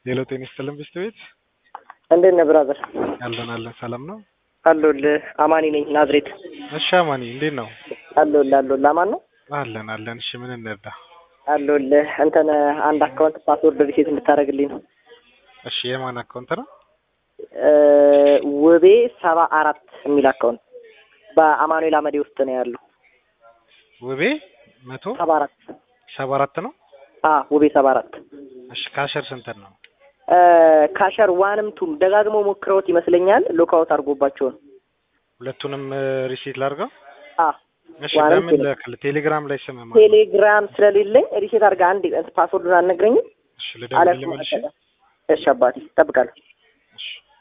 ሌሎ ጤና ይስጥልን ብስት ቤት እንዴት ነህ ብራዘር? አለን አለን ሰላም ነው አለሁልህ። አማኒ ነኝ ናዝሬት። እሺ አማኒ እንዴት ነው አለሁልህ አለሁልህ። አማን ነው አለን አለን እሺ ምን እንርዳ አለሁልህ። እንትን አንድ አካውንት ፓስወርድ ሪሴት እንድታደርግልኝ ነው። እሺ የማን አካውንት ነው እ ውቤ ሰባ አራት የሚል አካውንት በአማኑኤል አመዴ ውስጥ ነው ያለው። ውቤ መቶ ሰባ አራት ሰባ አራት ነው አ ውቤ ሰባ አራት እሺ ካሸር ስንት ነው እ ካሸር ዋንም ቱም ደጋግመው ሞክረውት ይመስለኛል ሎካውት አድርጎባቸው ነው። ሁለቱንም ሪሲት ላድርገው አ እሺ ዋንም ለምን ቱም ልክል ቴሌግራም ላይ ስም ማለት ቴሌግራም ስለሌለኝ ሪሴት አድርገህ አንድ ፓስወርዱን አልነግረኝም እሺ አለ ልደውልልህ መልሼ እሺ አባቴ እጠብቃለሁ። እሺ